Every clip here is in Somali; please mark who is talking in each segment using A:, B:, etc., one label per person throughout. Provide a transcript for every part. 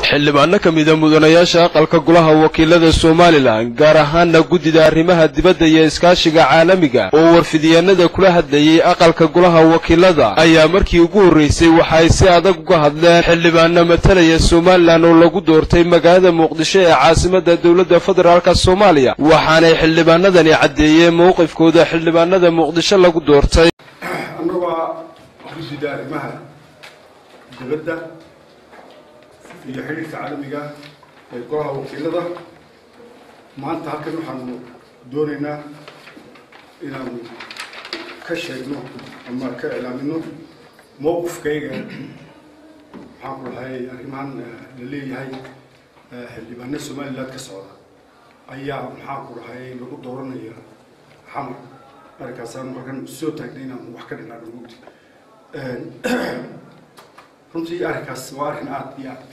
A: xildhibaano ka mida mudanayaasha aqalka golaha wakiilada somalilan gaar ahaana guddida arrimaha dibadda iyo iskaashiga caalamiga oo warfidyaanada kula hadlayay aqalka golaha wakiilada ayaa markii ugu horreysay waxa ay si adag uga hadleen xildhibaano matalaya somalilan oo lagu doortay magaalada muqdisho ee caasimadda dowladda federaalk soomaaliya waxaanay xildhibaanadani caddeeyeen mowqifkooda xildhibaanada muqdisho lagu doortay
B: annagoo guddida arrimaha dibadda iyo xidhiirka caalamiga ee golaha wakiilada maanta halkan waxaanu doonaynaa inaanu ka sheegno ama ka iclaamino mowqifkayga maxaan ku dhahay arrimahan la leeyahay xildhibaano somaliland ka socda ayaa maxaan ku dhahay lagu dooranaya xamar arrinkaasaan markan soo taagnay inaanu wax ka dhinaano mugdi runtii arrinkaas waa arrin aada iyo aad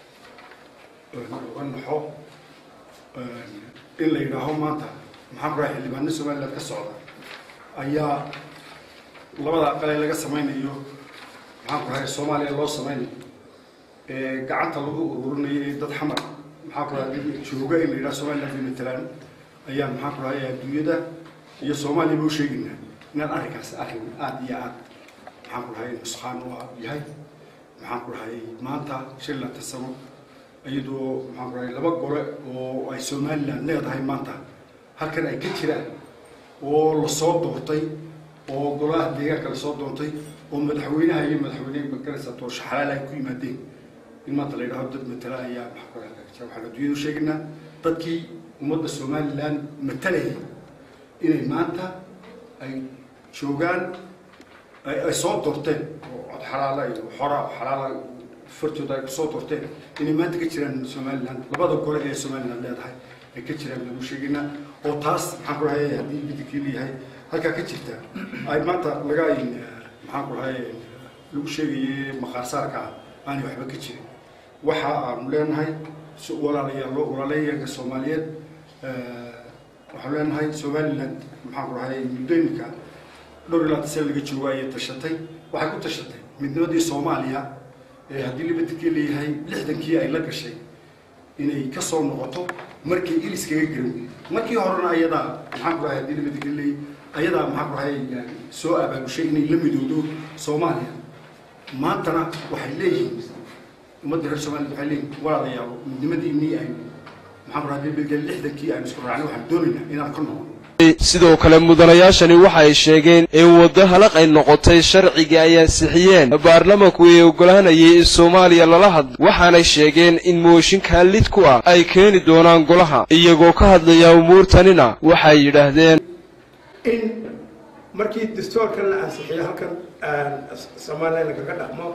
B: uga naxo in la yidhaaho maanta maxaan ku dhahay xildhibaano somaliland ka socda ayaa labada aqale laga samaynayo maxaan ku dhahay soomaaliya loo samaynayo ee gacanta lagu ururinayo ee dad xamar maxaan ku dhahay jooga in la yidhaho somaliland iyo matalaan ayaa maxaan ku dhahay adduunyada iyo soomaaliya ba u sheegaynaa inaan arrinkaas arrin aada iyo aad maxaan ku dhahay nuskaan u yahay maxaan ku dhahay maanta shan laatan sano iyadoo maxaan ku dhahay laba gole oo ay somaliland leedahay maanta halkan ay ka jiraan oo lasoo doortay oo golaha deegaanka lasoo doontay oo madaxweynaha iyo madaxweyne magaraysa doorasho xalaal ay ku yimaadeen in maanta la yidhaho dad matala ayaa maxaan ku dhahay waxaan adduunyada u sheegaynaa dadkii ummadda somaliland matalayay inay maanta ay joogaan ay soo doorteen oo cod xalaala iyo xora xalaala fartooda ay kusoo doorteen inay maanta ka jiraan somaliland labada gole ee somaliland leedahay ay ka jiraan lagu sheegaynaa oo taas maxaan ku dhahay haddii bidikii leeyahay halkaa ka jirta ay maanta laga maxaan ku dhahay lagu sheegaye maqaarsaarka aanay waxba ka jirin waxa aanu leenahay walaalayaal walaalayaanka soomaaliyeed waxaan leenahay somaliland maxaan ku dhahay muddooyinka dhowr iyo laatan sane laga joogo ayay tashatay waxay ku tashatay midnimadii soomaaliya ee haddii libadikii leeyahay lixdankii ay la gashay inay ka soo noqoto markii iliskaga garan markii horena ayadaa maxaan ku dhahay haddii libadikii leeyahay ayadaa maxaan ku dhahay soo abaabushay inay la midoodo soomaaliya maantana waxay leeyihiin ummadda reer somaliland waxay leeyihin walaalayaal midnimadiinii aynu
A: sidoo kale mudanayaashani waxa ay sheegeen in waddo halaq ay noqotay sharcigii ay ansixiyeen baarlamanku ay ogolaanayay in soomaaliya lala hadlo waxaanay sheegeen in mooshinkaa lid ku ah ay keeni doonaan golaha iyagoo ka hadlaya umuurtanina waxay yidhaahdeen
C: in markii dastoorkan la ansixiyo halkan soomaaliya lagaga dhaqmo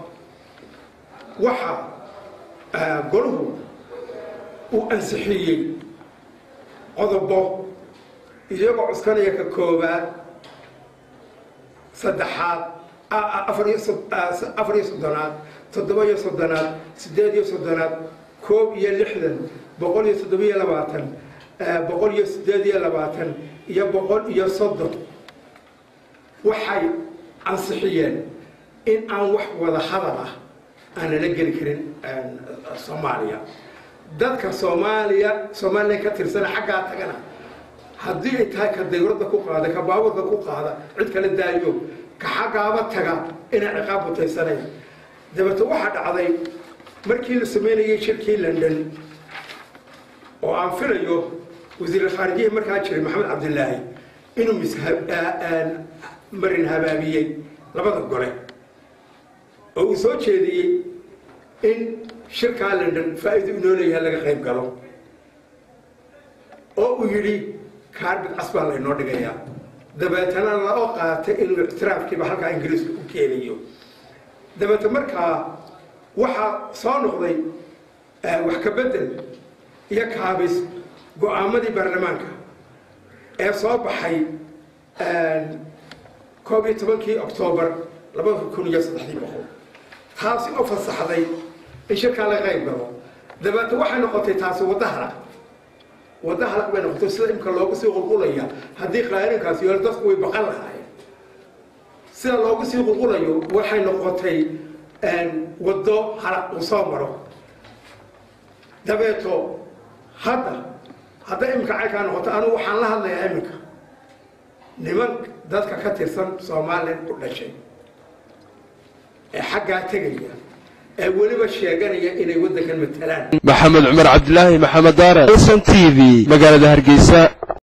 C: waxa golahu uu ansixiyey qodobo iyagoo cuskanaya ka koobaad saddexaad afar iyo soddonaad toddoba iyo soddonaad siddeed iyo soddonaad koob iyo lixdan boqol iyo toddoba iyo labaatan boqol iyo siddeed iyo labaatan iyo boqol iyo soddon waxay ansixiyeen in aan wax wada hadal ah aanala geli karin soomaaliya dadka soomaaliya somalilan ka tirsana xaggaa tagana haddii ay tahay ka dawladda ku qaada ka baaburka ku qaada cid kala daayo ka xaggaaba taga inay ciqaab mutaysanaya dabeete waxaa dhacday markii la sameynayay shirkii london oo aan filayo wasiir khaarijihi markaa jiray maxamed cabdilaahi inuu marin habaabiyey labada gole oo uu soo jeediyey in shirkaa london faa-iido inoo leeyahay laga qayb galo oo uu yidhi kaarbid cas baa laynoo dhigayaa dabeetana lao qaatay inuu ictiraafkiiba halkaa ingiriiska u keenayo dabeete markaa waxaa soo noqday wax ka bedel iyo kaabis go-aamadii baarlamaanka ee soo baxay koob iyo tobankii octoobar labada kun iyo saddexdii boqol taasi oo fasaxday in shirkaa laga qayb galo dabeete waxay noqotay taasi wadda halaq wadda halaq bay noqotay sida imka loogu sii qulqulaya haddii qaarinkaasi yool dadku way baqan lahaayeen sida loogu sii qulqulayo waxay noqotay waddo halaq uu soo maro dabeeto hadda hadday iminka caykaa noqoto anigu waxaan la hadlayaa iminka niman dadka ka tirsan somalilan u dhashay ee xaggaa tegaya ee weliba sheeganaya inay waddankan matalaan
A: maxamed cumar cabdilaahi maxamed daare lson t v magaalada hargeysa